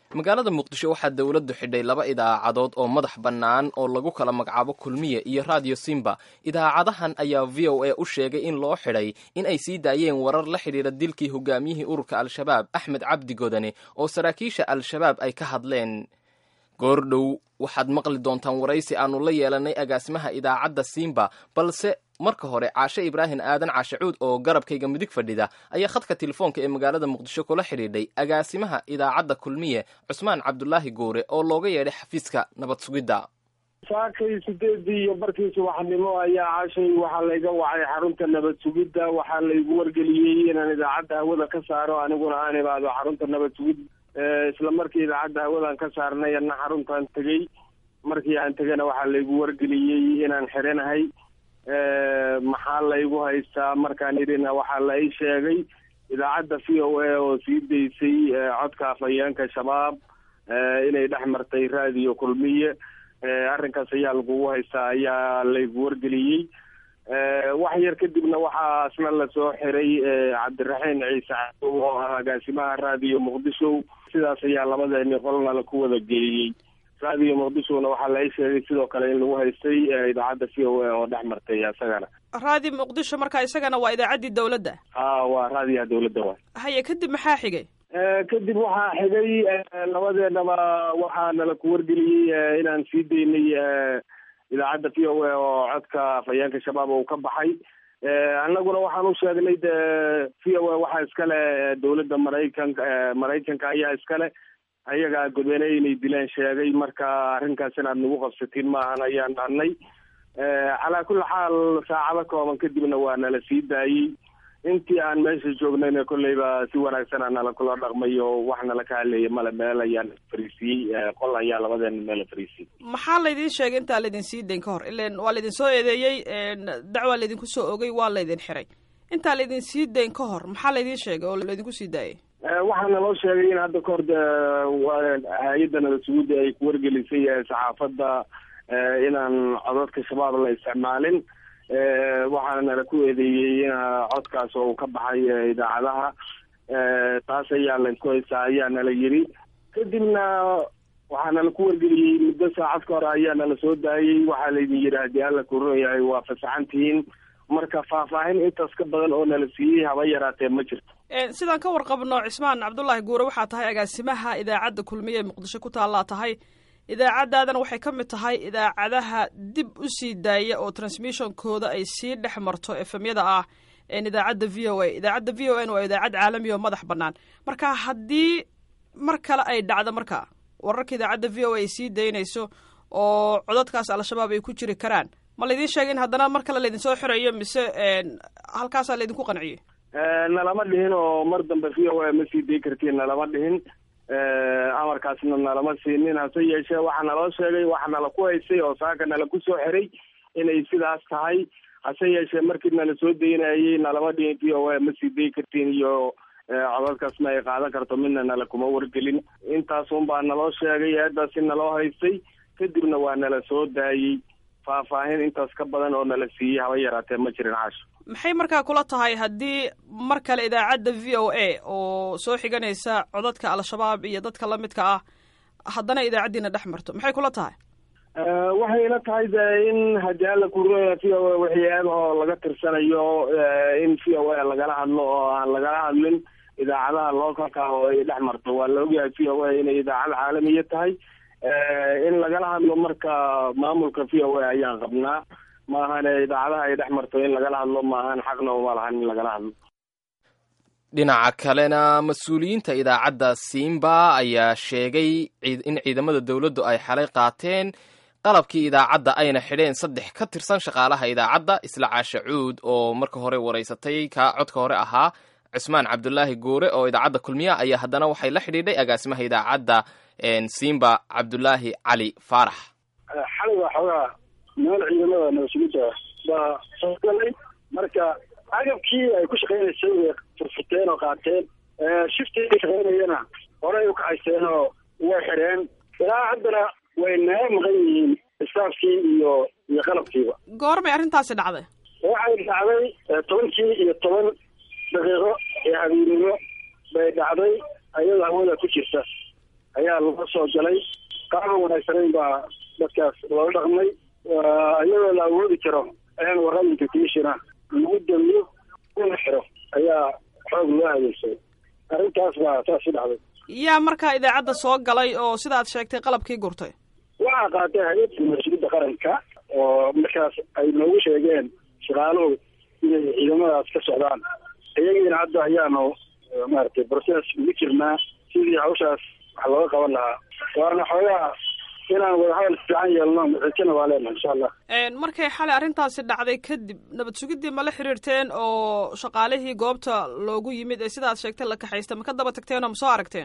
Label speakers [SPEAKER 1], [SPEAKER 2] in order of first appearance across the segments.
[SPEAKER 1] magaalada muqdisho waxaa dowladdu xidhay laba idaacadood oo madax bannaan oo lagu kala magacaabo kulmiye iyo radio simba idaacadahan ayaa v o a u sheegay in loo xidhay in ay sii daayeen warar la xidhiira dilkii hogaamiyihii ururka al-shabaab axmed cabdi godane oo saraakiisha al-shabaab ay ka hadleen goordhow waxaad maqli doontaan waraysi aanu la yeelanay agaasimaha idaacadda simba balse marka hore caashe ibraahim aadan caashacuud oo garabkayga midig fadhida ayaa khadka telefoonka ee magaalada muqdisho kula xidhiidhay agaasimaha idaacadda kulmiye cusmaan cabdulaahi goore oo looga yeedhay xafiiska nabad sugidda
[SPEAKER 2] saakay sideedii iyo barkii subaxnimo ayaa caashay waxaa layga wacay xarunta nabad sugidda waxaa laygu wargeliyey inaan idaacadda hawada ka saaro aniguna aan imaado xarunta nabad sugidda isla markii idaacadda hawadan ka saarnay ana xaruntaan tegey markii aan tegana waxaa laygu wargeliyey inaan xiranahay maxaa laygu haystaa markaan idhina waxaa la ii sheegay idaacadda v o a oo sii daysay codka afhayeenka shabaab inay dhex martay raadiyo kulmiye arrinkaas ayaa lagugu haystaa ayaa laygu wargeliyey wax yar kadibna waxaa asna lasoo xiray cabdiraxiin ciise cadow oo ah agaasimaha raadiyo muqdisho sidaas ayaa labadeeni qolna laku wada geeyey raadiyo muqdishona waxaa la ii sheegay sidoo kale in lagu haystay idaacadda v o a oo dhex martay isagana
[SPEAKER 3] raadi muqdisho marka isagana waa idaacaddii dawladda
[SPEAKER 2] ha waa raadiyaha dawladda waay
[SPEAKER 3] haye kadib maxaa xigay
[SPEAKER 2] kadib waxaa xigay labadeenaba waxaa nala ku wargeliyey inaan sii daynay idaacadda v o a oo codka afhayeenka shabaab uu ka baxay annaguna waxaan u sheegnay de v o a waxaa iskale dawladda maraykanka maraykanka ayaa iskale ayagaa godene inay dileen sheegay marka arrinkaas inaad nagu qabsatiin maahan ayaan dhahnay calaa kulli xaal saacado kooban kadibna waa nala sii daayey intii aan meesha joognayna kolleyba si wanaagsanaa nala kula dhaqmay oo wax nala ka hadleeya male meel ayaan fariisiyey qol ayaa labadeena meela fariisiyey
[SPEAKER 3] maxaa laydin sheegay intaa laydin sii dayn ka hor ilan waa laydin soo eedeeyey dacwaa laydinku soo ogay waa laydin xiray intaa laydin sii dayn ka hor maxaa laydin sheegay oo laydinku sii daayay
[SPEAKER 2] waxaa naloo sheegay in hadda kahor de hay-adda nabad sugudda ay ku wargelisay saxaafadda inaan codadka shabaab la isticmaalin waxaana nala ku eedeeyey in codkaas oo ka baxay idaacadaha taas ayaa laysku haystaa ayaa nala yiri kadibna waxaa nala ku wargeliyey muddo saacad ka hore ayaa nala soo daayey waxaa laydin yidhi haddii alla kurunayahay waa fasaxan tihiin marka faahfaahin intaas ka badan oo nala siiyey haba yaraatee ma jirto
[SPEAKER 3] sidaan ka warqabno cismaan cabdullaahi guure waxaa tahay agaasimaha idaacadda kulmiye ee muqdisho ku taallaa tahay idaacaddaadana waxay ka mid tahay idaacadaha dib u sii daaya oo transmissionkooda ay sii dhex marto efemyada ah idaacadda v o a idaacadda v o a waa idaacad caalamiya oo madax bannaan marka haddii mar kale ay dhacdo marka wararka idaacadda v o a ay sii daynayso oo codadkaas al-shabaab ay ku jiri karaan ma laydin sheegay in haddana mar kale laydin soo xirayo mise halkaasaa laydinku qanciyey
[SPEAKER 2] nalama dhihin oo mar dambe v o a ma sii day kartiin nalama dhihin amarkaasna nalama siinin hase yeeshee waxaa naloo sheegay waxa nala ku haysay oo saaka nala ku soo xiray inay sidaas tahay hase yeeshee markii nala soo daynayay nalama dhihin v o a ma sii day kartiin iyo codadkaas ma ay qaadan karto midna nala kuma wargelin intaas un baa naloo sheegay eedaasi naloo haystay kadibna waa nala soo daayey faahfaahin intaas ka badan oo nala siiyey haba yaraatee ma jirin caasho
[SPEAKER 3] maxay markaa kula tahay haddii mar kale idaacadda v o a oo soo xiganaysa codadka al-shabaab iyo dadka lamidka ah haddana idaacaddiina dhex marto maxay kula tahay
[SPEAKER 2] waxay ila tahay de in haddii alla kuruya v o a wixii eegahoo laga tirsanayo in v o a lagala hadlo oo aan lagala hadlin idaacadaha localka oo ay dhex marto waa la ogyahay v o a inay idaacad caalamiya tahay in lagala hadlo marka maamulka v o a ayaan qabnaa maahane idaacadaha ay dhex marto in lagala hadlo maahan xaqna uma lahan in lagala hadlo
[SPEAKER 1] dhinaca kalena mas-uuliyiinta idaacadda simba ayaa sheegay in ciidamada dowladdu ay xalay qaateen qalabkii idaacadda ayna xidheen saddex ka tirsan shaqaalaha idaacadda isla caasha cuud oo marka hore waraysatay kaa codka hore ahaa cusmaan cabdulaahi goore oo idaacadda kulmiya ayaa haddana waxay la xidhiidhay agaasimaha idaacadda simba cabdulaahi cali faarax
[SPEAKER 4] xalay waa xoogaa meel ciidamada nabasugidda baa soo galay marka agabkii ay ku shaqaynaysay way furfurteen oo qaateen shiftii ay shaqaynayana horey u kacaysteen oo way xidheen ilaa haddana way naga maqan yihiin istaafkii iyo iyo qalabkiiba
[SPEAKER 3] goormay arrintaasi dhacday
[SPEAKER 4] waxay dhacday tobankii iyo toban daqiiqo ee habeennimo bay dhacday ayadoo hawada ku jirta ayaa laga soo galay qaaban wanaagsanayn baa dadkaas loola dhaqmay iyadoo la awoodi karo ayaan warqadinka commissiona lagu damiyo una xiro ayaa xoog loo adeegsaday arrintaas baa saas u dhacday
[SPEAKER 3] yaa markaa idaacadda soo galay oo sidaad sheegtay qalabkii gurtay
[SPEAKER 4] waxaa qaatay hay-adda mas-uuliyadda qaranka oo markaas ay noogu sheegeen shaqaaluhu inay ciidamadaas ka socdaan iyagiina hadda ayaanu maaragtay process ugu jirnaa sidii hawshaas wax looga qaban lahaa waana xoogaa inaan wadahadal fiican yeelno rajana waa leenahay insha allah
[SPEAKER 3] markay xalay arrintaasi dhacday kadib nabad sugiddii ma la xiriirteen oo shaqaalihii goobta loogu yimid ee sidaad sheegtay la kaxaysta ma ka daba tagteen oo ma soo aragteen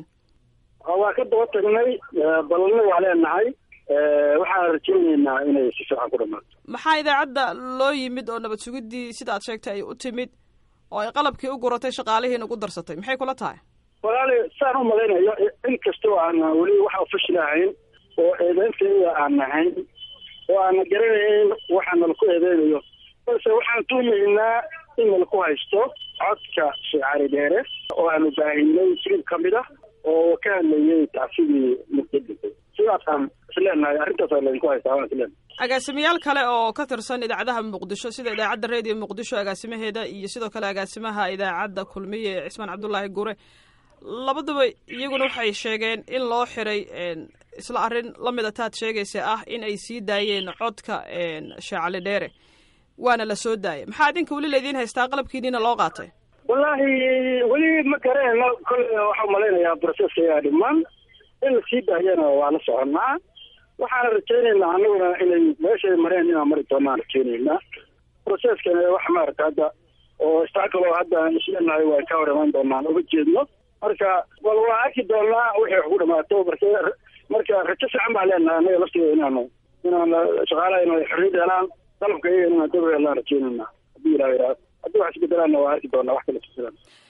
[SPEAKER 4] waa ka daba tagnay ballanna waa leenahay waxaan rajaynaynaa inay si fiican ku dhamaato
[SPEAKER 3] maxaa idaacadda loo yimid oo nabad sugiddii sidaad sheegtay ay u timid oo ay qalabkii u guratay shaqaalihiina ugu darsatay maxay kula tahay
[SPEAKER 4] walaali saan u malaynayo in kastoo aana weli wax ofishal ahayn oo eedeynteeda aan nahayn oo aana garanayn waxa nalaku eedeynayo balse waxaan tuumaynaa in nalaku haysto codka sheekh cali dheere oo aanu baahinay filib ka mid ah oo ka hadlayay tacsidii muqdadisa sidaasaan isleenahay arrintaasa laydinku haystaa waan isleenahay
[SPEAKER 3] agaasimayaal kale oo ka tirsan idaacadaha muqdisho sida idaacadda radio muqdisho agaasimaheeda iyo sidoo kale agaasimaha idaacadda kulmiye ee cismaan cabdullaahi gure labaduba iyaguna waxay sheegeen in loo xiray isla arrin lamida taad sheegaysa ah in ay sii daayeen codka sheecali dheere waana la soo daayay maxaa idinka weli laydiin haystaa qalabkiiniina loo qaatay
[SPEAKER 4] wallaahi weli ma garanayno kolle waxaa malaynayaa broceska ayaa dhiman in la sii daayana waa la soconaa waxaana rajaynaynaa anaguna inay meeshay mareen inaan mari doonaan rajaynaynaa proceskana wax maarata hadda oo istakalo hadda aan isleenahay waa ka hor imaan doonaan uma jeedno marka wal waa arki doonaa wixii wax ku dhamaato marka marka rajo fiican baa leenahay anaga laftigeeda inaanu inaan shaqaalaha inay xorriyad helaan qalabka iyaga inaan dab helaan rajaynayna haddii ilaha yidhaahdo haddii wax isbedelaanna waa arki doonaa wax kala isbedelaan